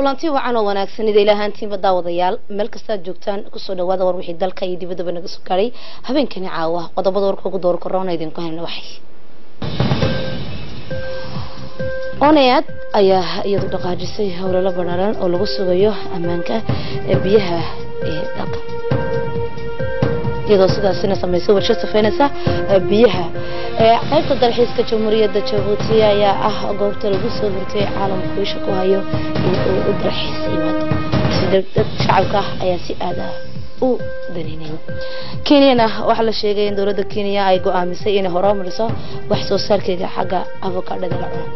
kulanti wacan oo wanaagsan ida ilaahaantiinba daawadayaal meel kastaad joogtaan kusoo dhawaada war wixii dalka iyo dibaddaba naga soo gaadhay habeenkani caawa qodobada warka ugu door korona idinku hayna waxay onayaad ayaa iyadu dhaqaajisay howlalo banaaran oo lagu sugayo ammaanka ee biyaha ee dalka iyadoo sidaasina samaysay warshad safeynaysa biyaha qaybta dalxiiska jamhuuriyadda jabuuti ayaa ah goobta lagu soo hurtay caalamku isha ku hayo in uu u dalxiis yimaado dad shacabka ah ayaa si aada u daneynayn kenyana waxaa la sheegay in dowladda kenya ay go-aamisay inay horumariso wax soo saarkeega xagga avocadada la cuno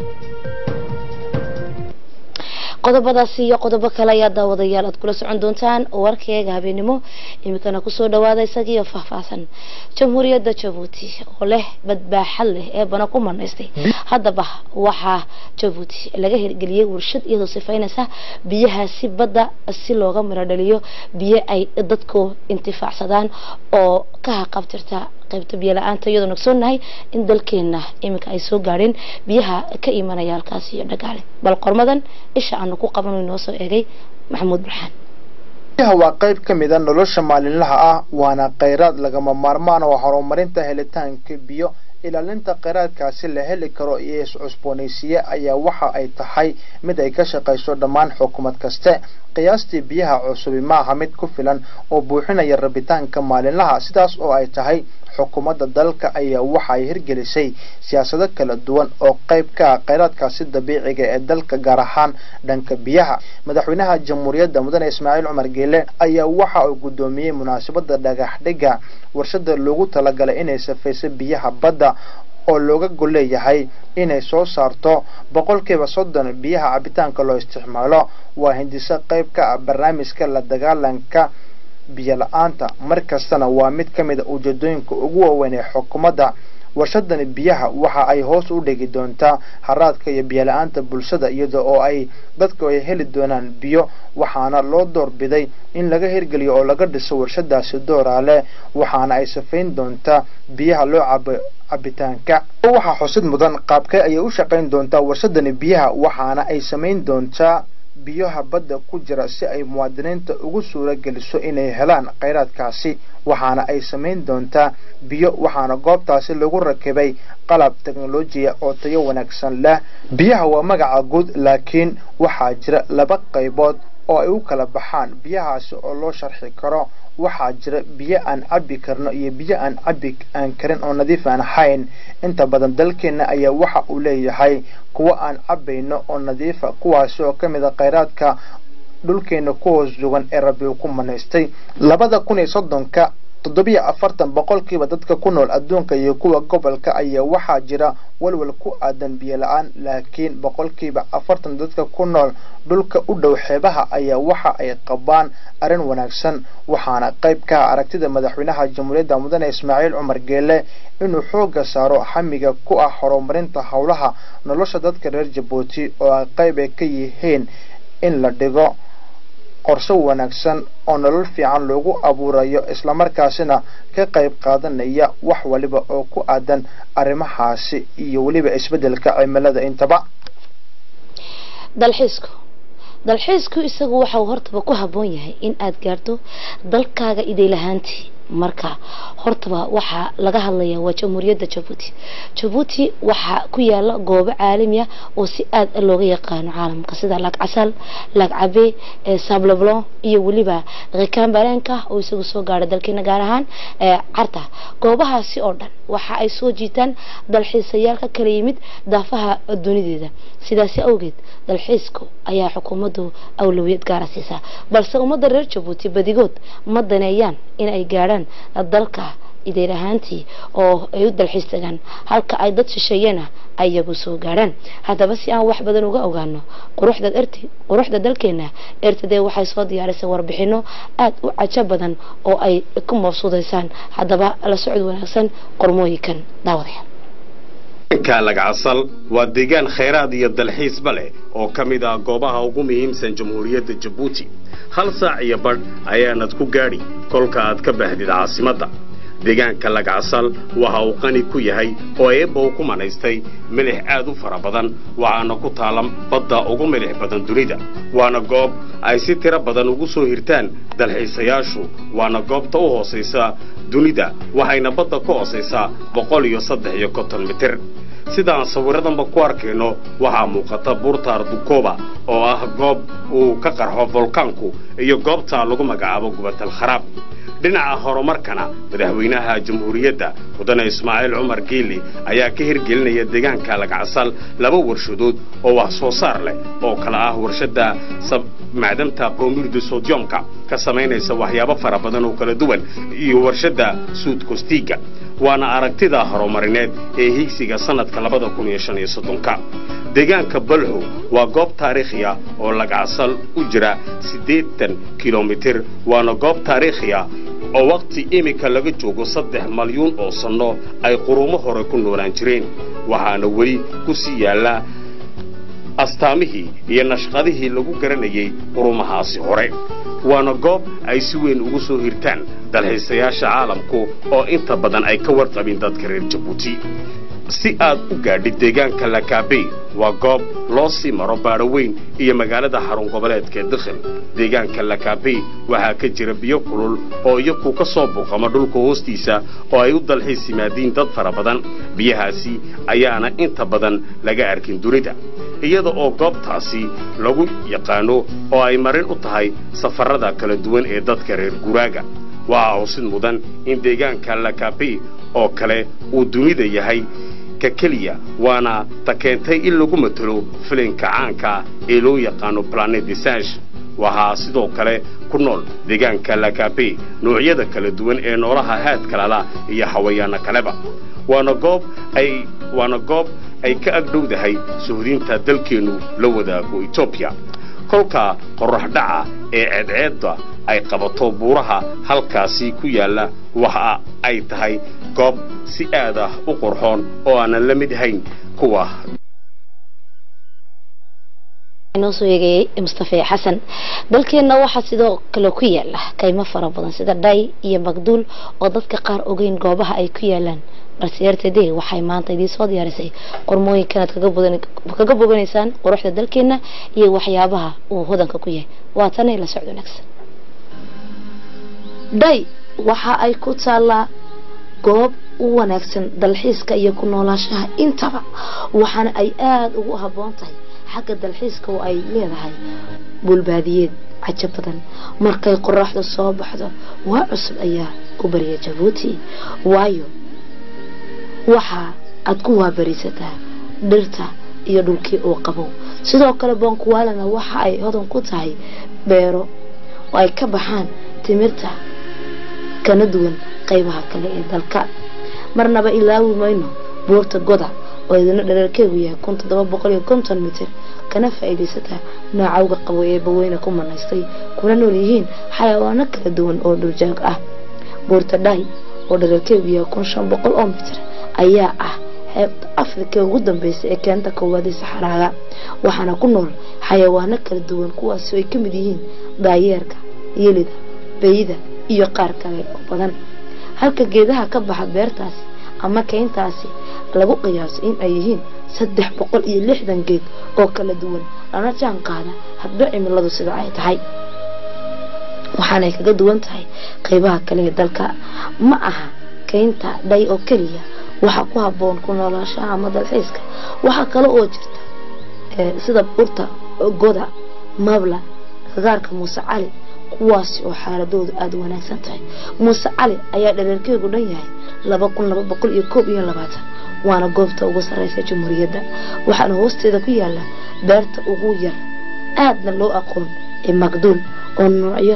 qodobadaasi iyo qodobo kale ayaa daawadayaal aad kula socon doontaan warkeega habeenimo imikana kusoo dhawaada isagiiyo faahfaahsan jamhuuriyadda jabuuti oo leh badbaaxad leh ee bana ku manaystay haddaba waxaa jabuuti laga hirgeliyey warshad iyadoo sifaynaysa biyahaasi badda si looga miro dhaliyo biyo ay dadku intifaacsadaan oo ka haqabtirta qaybta biyo la-aanta iyadoo nogsoonnahay in dalkeena iminka ay soo gaadheen biyaha ka imanaya halkaas iyo dhagaale bal qormadan isha aanu ku qaban inoo soo eegay maxamuud burxaan biyaha waa qayb ka mid a nolosha maalinlaha ah waana kheyraad lagama maarmaan oo horumarinta helitaanka biyo ilaalinta kheyraadkaasi la heli karo iyo is-cusboonaysiye ayaa waxa ay tahay mid ay ka shaqayso dhammaan xukuumad kaste qiyaastii biyaha cusubi maaha mid ku filan oo buuxinaya rabitaanka maalinlaha sidaas oo ay tahay xukuumadda dalka ayaa waxa ay hirgelisay siyaasado kala duwan oo qayb ka ah kheyraadkaasi dabiiciga ee dalka gaar ahaan dhanka biyaha madaxweynaha jamhuuriyadda mudane ismaaciil cumar geele ayaa waxa uu guddoomiyey munaasabada dhagax dhiga warshada loogu talagalay inay safayso biyaha badda oo looga gol leeyahay inay soo saarto boqolkiiba soddon biyaha cabitaanka loo isticmaalo waa hindiso qayb ka ah barnaamijka la dagaalanka biyo la-aanta mar kastana waa mid ka mid a ujeedooyinka ugu waaweyn ee xukuumadda warshadani biyaha waxa ay hoos u dhigi doontaa haraadka iyo biyo la-aanta bulshada iyada oo ay dadku ay heli doonaan biyo waxaana loo doorbiday in laga hirgeliyo oo laga dhiso warshadaasi dooraale waxaana ay safayn doontaa biyaha loo cabo cabitaanka waxaa xusid mudan qaabkee ayay u shaqayn doontaa warshadani biyaha waxaana ay samayn doontaa biyaha badda ku jira si ay muwaadiniinta ugu suuro geliso inay helaan kheyraadkaasi waxaana ay samayn doontaa biyo waxaana goobtaasi lagu rakibay qalab teknolojiya oo tayo wanaagsan leh biyaha waa magaca guud laakiin waxaa jira laba qaybood oo ay u kala baxaan biyahaasi oo loo sharxi karo waxaa jira biyo aan cabbi karno iyo biyo aan cabbi aan karin oo nadiif aan ahayn inta badan dalkeena ayaa waxa uu leeyahay kuwo aan cabbayno oo nadiifa kuwaasi oo ka mid a kheyraadka dhulkeena ku hoos sugan ee rabbi uu ku manaystay labada kun iyo soddonka toddobiyo afartan boqolkiiba dadka ku nool adduunka iyo kuwa gobolka ayaa waxaa jira walwal ku aadan biyo la-aan laakiin boqolkiiba afartan dadka ku nool dhulka u dhow xeebaha ayaa waxa ay qabaan arrin wanaagsan waxaana qayb ka ah aragtida madaxweynaha jamhuuriyadda mudane ismaaciil cumar geele inuu xoogga saaro xamiga ku ah horumarinta howlaha nolosha dadka reer jabuuti oo ay qayb ay ka yihiin in la dhigo qorshe wanaagsan oo nolol fiican loogu abuurayo islamarkaasina ka qayb qaadanaya wax waliba oo ku aadan arrimahaasi iyo weliba isbeddelka cimilada intaba dalxiisku dalxiisku isagu waxa uu hortaba ku habboon yahay in aad gaarto dalkaaga idaylahaantii marka hortaba waxaa laga hadlaya waa jamhuuriyadda jabuuti jabuuti waxaa ku yaala goobo caalami ah oo si aad looga yaqaano caalamka sida laag casal laag cabe sableblon iyo weliba kikambarenka oo isagu soo gaadha dalkeena gaar ahaan carta goobahaasi oo dhan waxa ay soo jiitaan dalxiisayaal ka kala yimid daafaha dunideeda sidaasi awgeed dalxiisku ayaa xukuumaddu awlawiyad gaara siisaa balse ummadda reer jabuuti badigood ma daneeyaan in ay gaadhaan dalka ideyr ahaantii oo ay u dalxiis tagaan halka ay dad shisheeyana ayagu soo gaadhaan haddaba si aan wax badan uga ogaano quruxda erti quruxda dalkeena ertadee waxay soo diyaarisay warbixino aada u cajo badan oo ay ku mabsuudaysaan haddaba la socod wanaagsan qormooyinkan daawadayaal lagcasal waa deegaan khayraad iyo dalxiisba leh oo ka mid ah goobaha ugu muhiimsan jamhuuriyadda jabuuti hal saac iyo badh ayaanad ku gaadhi kolka aad ka baahdid caasimadda deegaanka lagacasal waxa uu qani ku yahay oo eebba uu ku manaystay milix aad u fara badan waxaana ku taala badda ugu milix badan dunida waana goob ay si tiro badan ugu soo hirtaan dalxiisayaashu waana goobta u hoosaysa dunida waxayna badda ku hoosaysaa boqol iyo saddex iyo konton mitir sidaan sawiradanba ku arkayno waxaa muuqata buurta ardukoba oo ah goob uu ka qarxo volkaanku iyo goobta lagu magacaabo gubatal kharaab dhinaca horumarkana madaxweynaha jamhuuriyadda mudane ismaaciil cumar geeli ayaa ka hirgelinaya deegaanka lagacasal laba warshadood oo wax soo saar leh oo kala ah warshadda macdanta bromurdi sodiumka ka samaynaysa waxyaabo fara badan oo kala duwan iyo warshadda suud kostiga waana aragtida horumarineed ee higsiga sannadka labada kun iyo shan iyo soddonka deegaanka balhow waa goob taariikhi ah oo lagacasal u jira siddeetan kilomitir waana goob taariikhi ah oo wakhti iminka laga joogo saddex malyuun oo sanno ay qurumo hore ku noolaan jireen waxaana weli ku sii yaallaa astaamihii iyo nashqadihii lagu garanayay qurumahaasi hore waana goob ay si weyn ugu soo hirtaan dalxiisayaasha caalamku oo inta badan ay ka warqabin dadka reer jabuuti si aad u gaadhid deegaanka lakaabey waa goob loo sii maro baadho weyn iyo magaalada xarun goboleedka dikhil deegaanka lakaabey waxaa ka jira biyo kulul oo iyaku ka soo buuqama dhulka hoostiisa oo ay u dalxiis yimaadiin dad fara badan biyahaasi ayaana inta badan laga arkin dunida iyada oo goobtaasi lagu yaqaano oo ay marin u tahay safarrada kala duwan ee dadka reer guraaga waxaa xusid mudan in deegaanka lakaabey oo kale uu dunida yahay ka keliya waana ta keentay in lagu matalo filinka caanka ee loo yaqaano planet desage waxaa sidoo kale ku nool deegaanka lakabe noocyada kala duwan ee noolaha haadka lala iyo hawayaano kaleba waana goob ay waana goob ay ka agdhowdahay suhdiinta dalkeennu la wadaago etoobiya kolka qorrax dhaca ee ceedceedda ay qabato buuraha halkaasi ku yaalla waxa ay tahay goob si aad ah u qurxoon oo aanan la mid hayn kuwa inoo soo eegayay mustafe xasan dalkeenna waxaa sidoo kale ku yaala kaymo fara badan sida dhay iyo magduul oo dadka qaar ogeyn goobaha ay ku yaalaan balse rtd waxay maanta idiin soo diyaarisay qormooyinkanaad kaga boganaysaan quruxda dalkeenna iyo waxyaabaha uu hodanka ku yahay waa tanay la socdo wanaagsan dhay waxa ay ku taallaa goob u wanaagsan dalxiiska iyo ku noolaashaha intaba waxaana ay aada ugu habboon tahay xagga dalxiiska oo ay leedahay bulbaadiyeed cajo badan markay qoraxdu soo baxdo waa cusub ayaa u bariya jabuuti waayo waxa aad ku waabarisataa dhirta iyo dhulkii uu qabow sidoo kale boonkuwaalana waxa ay hodan ku tahay beero oo ay ka baxaan timirta kana duwan qaybaha kale ee dalka marnaba ilaawi mayno buurta goda oo idina dhareerkeegu yahay kun toddoba boqol iyo konton mitir kana faa'iidaysataa noocawga qabo ee baweyne ku manaystay kuna nool yihiin xayawaano kala duwan oo dhuljaag ah buurta dhahi oo dhareerkeegu yahay kun shan boqol oo mitir ayaa ah xeebta afrika ugu dambeysa ee keenta koowaad ee saxaraaga waxaana ku nool xayawaano kala duwan kuwaasi ay ka mid yihiin daayeerka yelida beyida iyo qaar kale oo badan halka geedaha ka baxa beertaasi ama keyntaasi lagu qiyaaso in ay yihiin saddex boqol iyo lixdan geed oo kala duwan lana jaan qaada hadba cimiladu sida ay tahay waxaanay kaga duwan tahay qaybaha kale ee dalka ma aha keynta dhay oo keliya waxaa ku habboon ku noolaashaha ama dalxiiska waxaa kale oo jirta sida burta goda mabla gagaarka muuse cali kuwaasi oo xaaladoodu aada u wanaagsan tahay muuse cali ayaa dhareerkeegu dhan yahay laba kun laba boqol iyo koob iyo labaatan waana goobta ugu sarreysa jamhuuriyadda waxaana hoosteeda ku yaala beerta ugu yar aadna loo aqoon ee magduul oo noocyo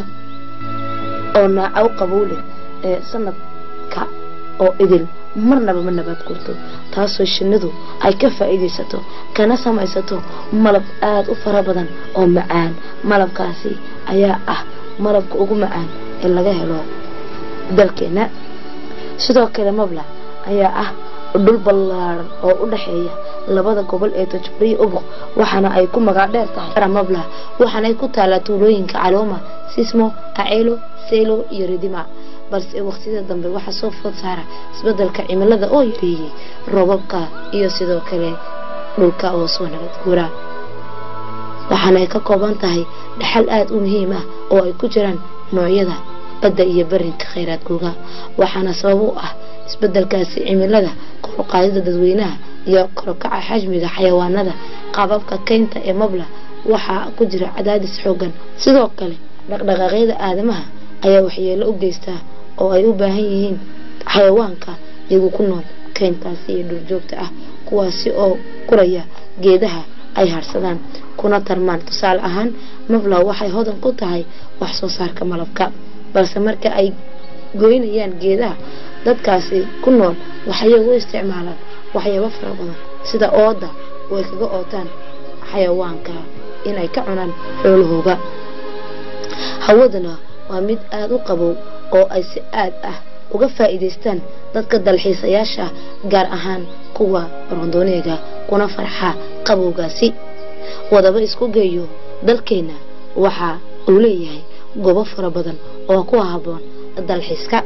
oo naacow qabow leh ee sanadka oo idil marnaba ma nabaad gurto taasoo shinnidu ay ka faa'iidaysato kana samaysato malab aada u fara badan oo macaan malabkaasi ayaa ah malabka ugu macaan ee laga helo dalkeena sidoo kale mabla ayaa ah dhul ballaaran oo u dhexeeya labada gobol ee tajburiya ubuq waxaana ay ku magac dheer tahay mabla waxaana ay ku taalaa tuulooyinka calooma sismo aceelo selo iyo ridima balse waqtiyada dambe waxaa soo food saara isbedelka cimilada oo yareeyey roobabka iyo sidoo kale dhulka oo soo nabad guura waxaana ay ka kooban tahay dhaxal aada u muhiim ah oo ay ku jiraan noocyada badda iyo barinka kheyraadkooga waxaana sabab u ah isbedelkaasi cimilada koruqaadida dadweynaha iyo korokaca xajmiga xayawaanada qaababka keynta ee mabla waxaa ku jira cadaadis xoogan sidoo kale dhaqdhaqaaqyada aadamaha ayaa waxyeelo u geystaa oo ay u baahan yihiin xayawaanka iyagu ku nool keyntaasi iyo dhurjoogta ah kuwaasi oo guraya geedaha ay harsadaan kuna tarmaan tusaale ahaan mabla waxay hodan ku tahay wax soo saarka malabka balse marka ay goynayaan geedaha dadkaasi ku nool waxay u isticmaalaan waxyaabo fara badan sida ooda oo ay kaga ootaan xayawaanka inay ka cunaan xoolahooga hawadana waa mid aada u qabow oo ay si aad ah uga faa'iidaystaan dadka dalxiisayaasha gaar ahaan kuwa rondoneega kuna farxa qabowgaasi wadaba isku geeyo dalkeena waxa uu leeyahay goobo fara badan oo ku haboon dalxiiska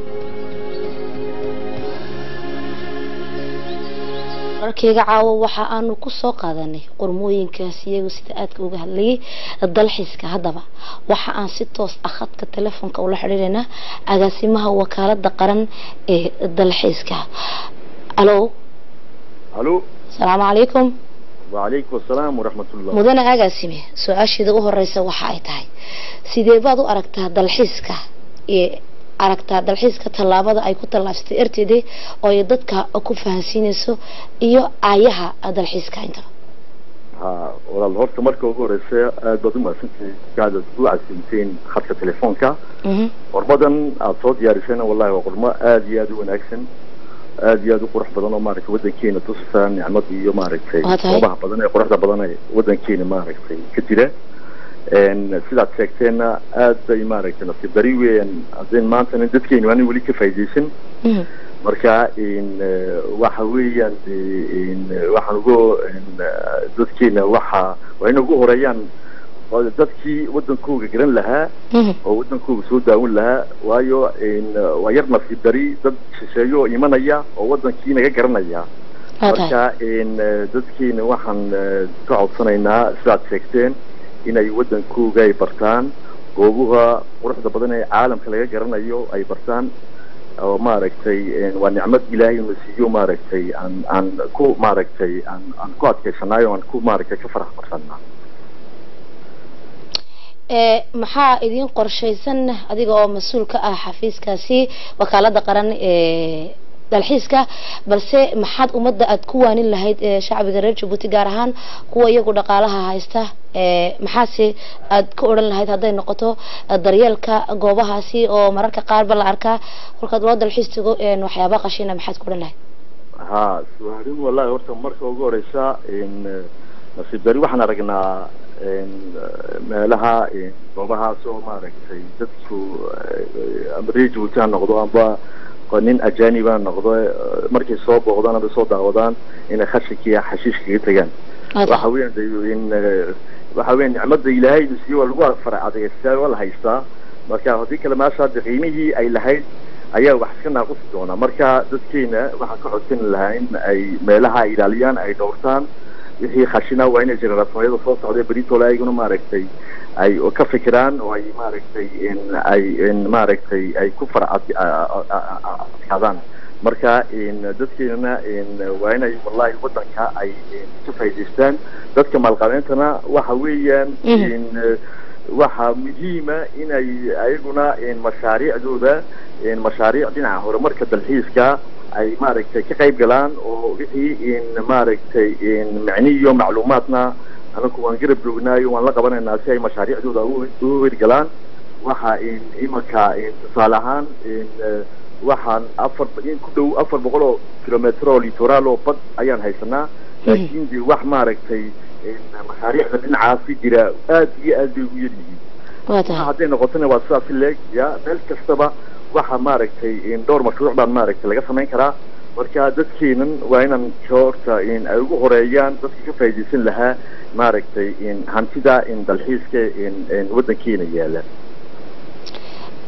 wararkeyga caawo waxa aanu ku soo qaadanay qormooyinkaas iyagu sida aadka uga hadlayay dalxiiska haddaba waxa aan si toos ah khadka telefoonka ula xidhiirinaa agaasimaha wakaalada qaran ee dalxiiska alo alo asalaamu calaykum wacalaykum asalaam waraxmatullah mudane agaasime su-aasheeda u horeysa waxa ay tahay sidee baad u aragtaa dalxiiska ee aragtaa dalxiiska tallaabada ay ku tallaabsatay erteeda oo ay dadka ku fahansiinayso iyo aayaha dalxiiska intaba ha walaal horta marka ugu horeysa aad baad umahadsantahay aad u casimteen khadka telefoonka qormadan aada soo diyaarisayna wallahi waa qormo aada iyo aada u wanaagsan aada iyo aada u qurux badan oo maaragtay wadankeena tusa nicmad iyo maaragtay goobaha badan ee quruxda badan ee wadankeena maaragtay ka jira sidaad sheegteenna aad bay maaragtay nasiib dari weeyaan hadeen maantana dadkeenu aanan weli ka faa'iidaysan marka waxa weeyaan waxaan ugu dadkeena waxa waa in ugu horeeyaan dadkii wadankooga garan lahaa oo wadankooga soo daawan lahaa waayo waa yar nasiib dari dad shisheeyo oo imanaya oo wadankii naga garanaya marka dadkeena waxaan ka codsanaynaa sidaad sheegteen inay wadankooga ay bartaan goobaha quruxda badan ee caalamka laga garanayo ay bartaan oo maaragtay waa nicmad ilaahay una siiyo maaragtay aan aan ku maaragtay aan aan ku adkaysanayo aan ku maaragtay ka farax barsanaa maxaa idin qorshaysan adiga oo mas-uul ka ah xafiiskaasi wakaalada qaran ee dalxiiska balse maxaad ummadda aada ku waanin lahayd shacbiga reer jabuuti gaar ahaan kuwa iyagu dhaqaalaha haysta maxaase aad ka odhan lahayd hadday noqoto daryeelka goobahaasi oo mararka qaarba la arkaa kolkaad loo dalxiis tago waxyaaba qashina maxaad ka odhan lahayd ha suhaarin wallahi horta marka ugu horeysa nasiib dari waxaan aragnaa meelaha goobahaas oo maaragtay dadku amba reer jabuuti ha noqdo amba nin ajaniba noqdo markay soo booqdaan aba soo daawadaan inay khashinkiiya xashiish kaga tegaan waxa weeyaan in waxa weeyaan nicmada ilaahay siiyo waa lagu fara adeegstaa waa la haystaa marka haddii kale meesha hadda qiimihii ay lahayd ayaa wax iska naaqusi doonaa marka dadkeena waxaan ka codsan lahaa in ay meelaha ay ilaaliyaan ay dhowrtaan wixii khashina waa inay jeneraatooyada soo socda beritoole ayaguna maaragtay ay ka fikiraan oo ay maaragtay ay maaragtay ay ku fara adkaadaan marka dadkeenana waa inay wallahi wadanka ay ka faa'idaystaan dadka maalqabeentana waxa weeyaan waxa muhiima inay ayaguna mashaariicdooda mashaariic dhinaca horumarka dalxiiska ay maaragtay ka qayb galaan oo wixii maaragtay micni iyo macluumaadna anaku waan garab joognaayo waan la qabanaynaa si ay mashaariicdooda u hirgalaan waxa imanka tusaale ahaan waxaan afar in ku dhow afar boqol oo kilometr oo litoral oo bad ayaan haysanaa laakiin de wax maaragtay mashaariicda dhinacaasi jira aad iyo aad bay ugu yar yihiin hadday noqotona waa sidaas leeg ya meel kastaba waxa maaragtay dhowr mashruuc baan maaragtay laga samayn karaa marka dadkeenan waa inaan horta ay ugu horeeyaan dadka ka faa'iidaysan lahaa maaragtay hantida dalxiiska wadankeena yaala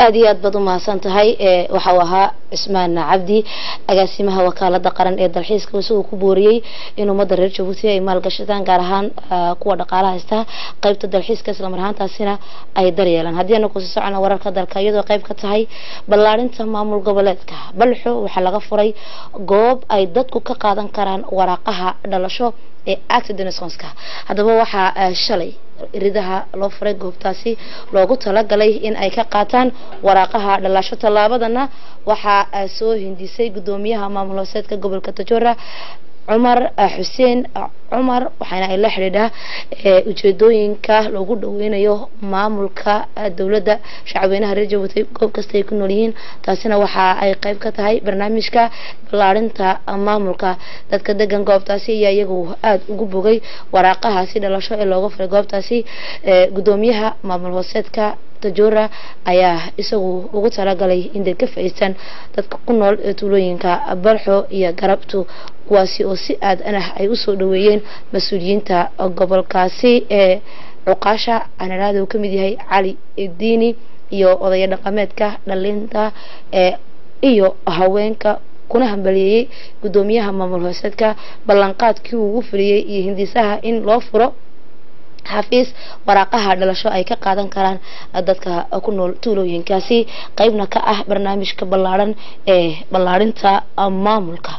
aada iyo aad baad u mahadsan tahay waxau ahaa cismaan cabdi agaasimaha wakaalada qaran ee dalxiiska isagoo ku booriyey in ummadda reer jabuuti ay maalgashadaan gaar ahaan kuwa dhaqaalaha haysta qaybta dalxiiska islamar ahaantaasina ay daryeelaan haddii ana kusii socona wararka dalka iyadoo qayb ka tahay ballaarinta maamul goboleedka balxo waxaa laga furay goob ay dadku ka qaadan karaan waraaqaha dhalasho ee actidenesonska haddaba waxaa shalay ridaha loo furay goobtaasi loogu talagalay in ay ka qaataan waraaqaha dhalasho tallaabadana waxaa soo hindisay gudoomiyaha maamul hooseedka gobolka tajora cumar xuseen cumar waxaana ay la xidhiidhaa ujeedooyinka lagu dhaweynayo maamulka dowladda shacabweynaha reer jabuuti goob kasta ay ku nool yihiin taasina waxa ay qayb ka tahay barnaamijka ballaarinta maamulka dadka degan goobtaasi ayaa iyagu aada ugu bogay waraaqahaasi dhalasho ee looga furay goobtaasi gudoomiyaha maamul hooseedka tajora ayaa isagu ugu talagalay inay ka faa'iistaan dadka ku nool tuulooyinka balxo iyo garabtu kuwaasi oo si aadan ah ay usoo dhaweeyeen mas-uuliyiinta gobolkaasi ee cuqaasha anaraada uu kamid yahay cali diini iyo odaya dhaqameedka dhalinta ee iyo haweenka kuna hambaliyeeyey gudoomiyaha maamul hooseedka ballanqaadkii uu ugu fuliyey iyo hindisaha in loo furo xafiis waraaqaha dhalasho ay ka qaadan karaan dadka ku nool tuulooyinkaasi qeybna ka ah barnaamijka ballaaran ee ballaarinta maamulka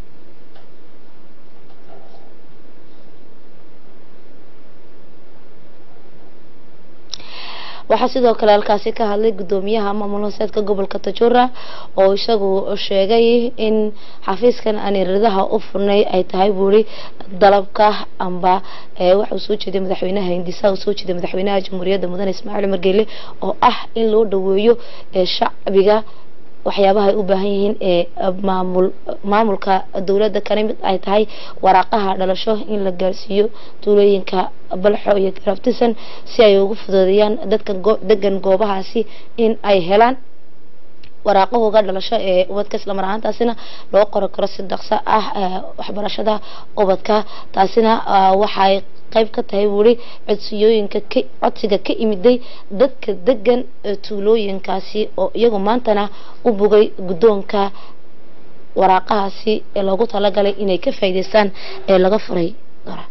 waxaa sidoo kale halkaasi ka hadlay gudoomiyaha maamul hooseedka gobolka tajura oo isagu sheegay in xafiiskan aniradaha u furnay ay tahay buuri dalabka amba waxa uu soo jeeday madaxweynaha hindisaha uu soo jeeday madaxweynaha jamhuuriyadda mudane ismaaciil margeele oo ah in loo dhaweeyo shacbiga waxyaabaha ay u baahan yihiin ee maamul maamulka dowladda kana mid ay tahay waraaqaha dhalasho in la gaarsiiyo tuulooyinka balxo iyo garabtisan si ay ugu fududeeyaan dadka degan goobahaasi in ay helaan waraaqahooga dhalasho ee ubadka islamar ahaantaasina loo qori karo si dhaqso ah waxbarashada ubadka taasina waxay qayb ka tahay wuri codsiyooyinka ka codsiga ka imiday dadka degan tuulooyinkaasi oo iyagu maantana u bogay guddoonka waraaqahaasi ee loogu talagalay inay ka faa'iidaystaan ee laga furay dora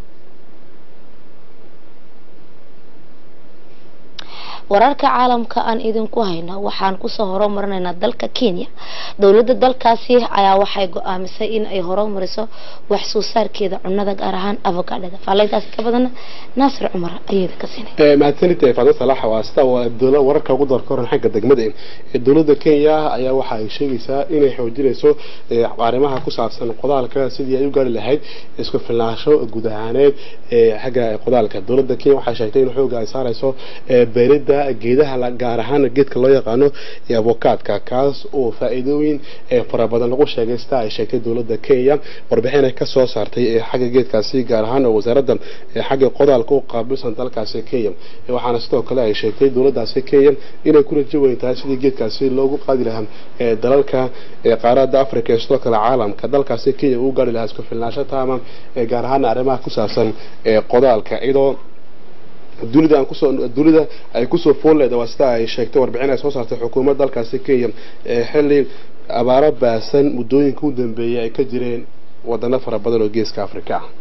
wararka caalamka aan idinku hayno waxaan kusoo horumarinaynaa dalka kenya dowladda dalkaasi ayaa waxay go-aamisay in ay horumariso wax soo saarkeeda cunada gaar ahaan avocadada faalintaasi ka badan naasir cumar ayada ka siinay mahadsanid faadin salax waa sida dowla wararka ugu doorka horan xagga degmada dowladda kenya ayaa waxa ay sheegaysaa inay xoojinayso arrimaha ku saabsan qodaalka sidii ay u gaari lahayd isku filnaansho guud ahaaneed xagga qodaalka dowladda kenya waxay sheegtay in xooga ay saarayso beeridda geedaha gaar ahaan geedka loo yaqaano avokaadka kaas oo faa-iidooyin fara badan lagu sheegay sida ay sheegtay dowladda kenya warbixin ay kasoo saartay xagga geedkaasi gaar ahaan oo wasaaradda xagga qodaalka u qaabilsan dalkaasi kenya waxaana sidoo kale ay sheegtay dowladdaasi kenya inay ku rajo weyn tahay sidii geedkaasi loogu qaadi lahaa dalalka qaaradda africa ee sidoo kale caalamka dalkaasi kenya uu gaari lahaa isku filnaansho taama gaar ahaan arrimaha ku saabsan qodaalka iyadoo dunida aan kusoo dunida ay kusoo fool leeda waa sida ay sheegtay warbixin ay soo saartay xukuumadda dalkaasi kenya xilli abaaro baasan muddooyinka u dambeeyay ay ka jireen wadano fara badan oo geeska afrika ah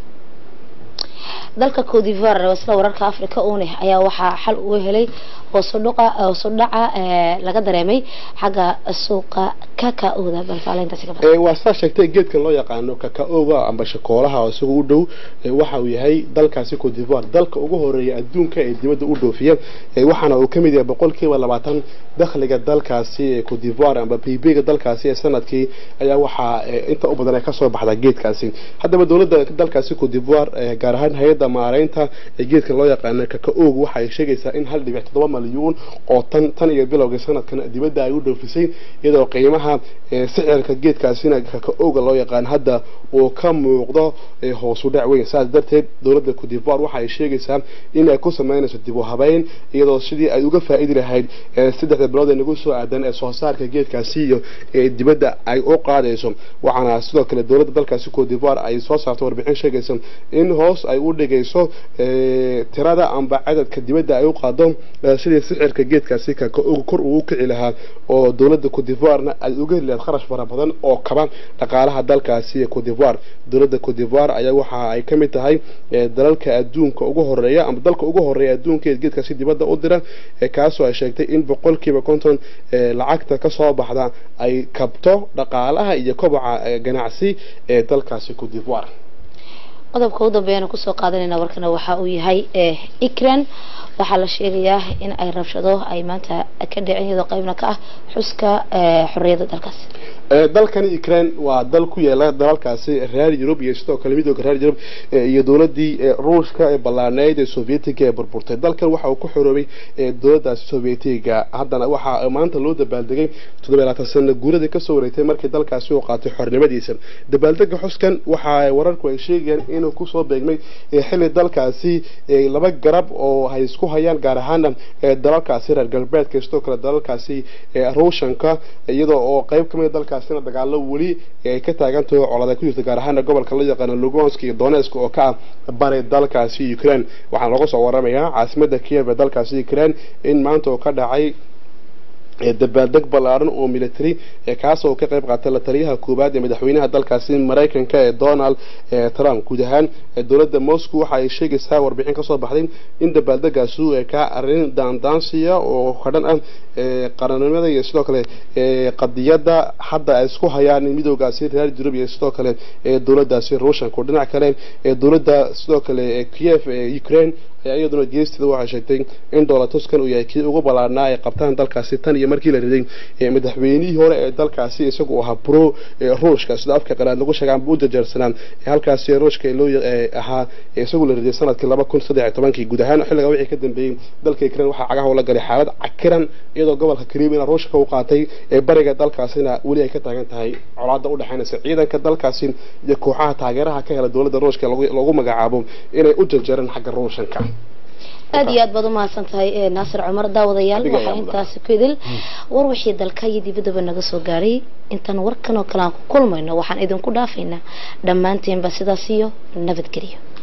dalka cote d'ivoire isla wararka africa uuneh ayaa waxaa xal uga helay hoosudhaca hoosudhaca laga dareemay xagga suuqa kaka-ooda balfaalintaasi ka badan waa sidaa sheegtay geedkan loo yaqaano kaka-oga amba shakoolaha oo isaga u dhow waxa uu yahay dalkaasi cote d'ivoire dalka ugu horeeya adduunka ee dibadda u dhoofiya waxaana uu kamid yahay boqolkiiba labaatan dakhliga dalkaasi ee cote d'ivoire amba pb-ga dalkaasi ee sanadkii ayaa waxaa inta u badan ay kasoo baxdaa geedkaasi haddaba dowladda dalkaasi cote d'ivoire gaar ahaan hay-adda maareynta ee geedkan loo yaqaano kaka-og waxa ay sheegaysaa in hal dhibic toddoba malyuun oo tan tan iyo bilowga sanadkan dibadda ay u dhoofisay iyadoo qiimaha qiimaha sicirka geedkaasina kaka-oga loo yaqaan hadda uu ka muuqdo hoosu dhac weyn saas darteed dowladda cotivoire waxa ay sheegaysaa in ay ku sameynayso dib u habeyn iyadoo sidii ay uga faa-idi lahayd saddexda bilood ee nagu soo aadan ee soo saarka geedkaasi iyo dibadda ay u qaadayso waxaana sidoo kale dowladda dalkaasi cotivoire ay soo saarto warbixin sheegaysa in hoos ay u dhigayso tirada amba cadadka dibadda ay u qaado sidii sixirka geedkaasi kaka-oga kor uu u kici lahaa oo dowladda cotivoirena ay uga heli lahayd kharash fara badan oo kaba dhaqaalaha dalkaasi ee cotivoire dowladda cotivoire ayaa waxa ay ka mid tahay dalalka adduunka ugu horeeya ama dalka ugu horeeya adduunka ee geedkaasi dibadda u dira kaasoo ay sheegtay in boqolkiiba konton lacagta kasoo baxda ay kabto dhaqaalaha iyo kobaca ganacsi ee dalkaasi cotivoire qodobka u dambeeyana kusoo qaadanayna warkana waxa uu yahay ikran waxaa la sheegayaa in ay rabshado ay maanta ka dhicin iyadoo qaybna ka ah xuska xorriyadda dalkaasi dalkani ukraine waa dal ku yaala dalalkaasi reer yurub iyo sidoo kale midooda reer yurub iyo dowladii ruushka ee ballaaneyd ee sovietiga ee burburtay dalkan waxa uu ku xoroobay dowladaasi sovietiga haddana waxaa maanta loo dabaaldegay toddoba laatan sano guuradii kasoo wareegtay markii dalkaasi uu qaatay xornimadiisa dabaaldega xuskan waxa wararku ay sheegayaan inuu kusoo beegmay xilli dalkaasi laba garab oo ay isku hayaan gaar ahaana dalalkaasi reer galbeedka sidoo kale dalalkaasi ruushanka iyadoo oo qayb kamid dalkaasina dagaalo weli ay ka taagantaho colada ku jirta gaar ahaana gobolka loo yaqaano lugansk iyo donetsk oo ka ah bari dalkaasi ukraine waxaa looga soo waramayaa caasimada kiev ee dalkaasi ukraine in maanta oo ka dhacay dabaaldeg ballaaran oo military kaasoo ka qayb qaatay la taliyaha koowaad ee madaxweynaha dalkaasi maraykanka ee donald trump guud ahaan dowladda moscow waxa ay sheegaysaa warbixin kasoo baxday in dabaaldegaasi ka arrin daandaansiya oo kadhan ah qaranimada iyo sidoo kale qadiyadda hadda ay isku hayaan midoogaasi reer yurub iyo sidoo kale dowladdaasi ruushanka dhinac kale dowladda sidoo kale kiev ee ukraine iyaduna geesteeda waxay sheegtay in dolatuskan uu yahay kii ugu ballaarnaa ay qabtaan dalkaasi tan iyo markii la riday madaxweynihii hore ee dalkaasi isagu ahaa pro ruushka sida afka qalaad lagu sheegaan buu jajeersanaa halkaasi ruushka loo ahaa isagu la riday sanadkii laba kun saddex iyo tobankii guud ahaan xilliga wixii ka dambeeyey dalka ukraine waxaa cagaha la galay xaalad cakiran iyadoo gobolka kariimina ruushka u qaatay ee bariga dalkaasina weli ay ka taagan tahay colaada udhexaynaysa ciidanka dalkaasi iyo kooxaha taageeraha ka hela dowladda ruushka lagu magacaabo inay u janjeeraan xagga ruushanka aad iyo aad baad umahadsan tahay naasir cumar daawadayaal waxaa intaasi ku idil war wixii dalka iyo dibaddaba naga soo gaadhay intaan warkan oo kale aan ku kulmayno waxaan idinku dhaafaynaa dhammaanteenba sidaas iyo nabadgelyo